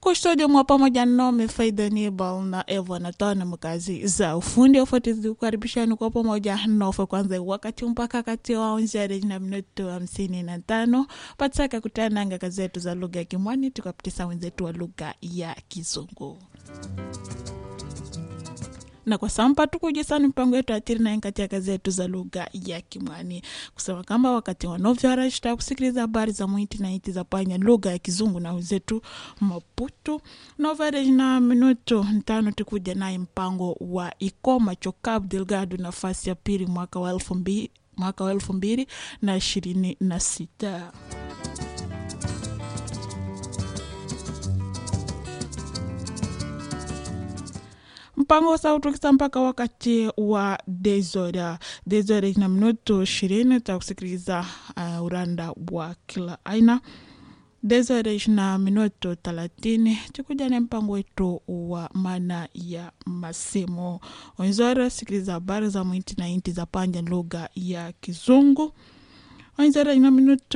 kustudio mwa pamoja nami Faida Nibal na Eva Natana mkazi za ufundi ufuatizi kukaribishani kwa pamoja nofe kwanza wakati mpaka kati wa onjari na minuto hamsini na tano pataka kutananga kazi zetu za lugha ya Kimwani tukapitisa wenzetu wa lugha ya Kizungu na kwa sampa tukujisani mpango yetu atiri naye katika kazi yetu za lugha ya Kimwani kusema kama wakati wanovyarashta kusikiliza habari za mwiti na iti za panya lugha ya Kizungu na wenzetu Maputo novareji na minuto ntano tukuja naye mpango wa Ikoma Chokab Delgado nafasi ya pili mwaka wa elfu mbili mwaka wa elfu mbili na ishirini na sita. mpango wa sauti ukisa mpaka wakati wa dezora dezora ina minuto ishirini takusikiliza uh, uranda wa kila aina dezora na minuto thelathini tukuja na mpango wetu wa maana ya masimu wenzora sikiliza habari za mwinti na inti za panja lugha ya kizungu wenzora ina minuto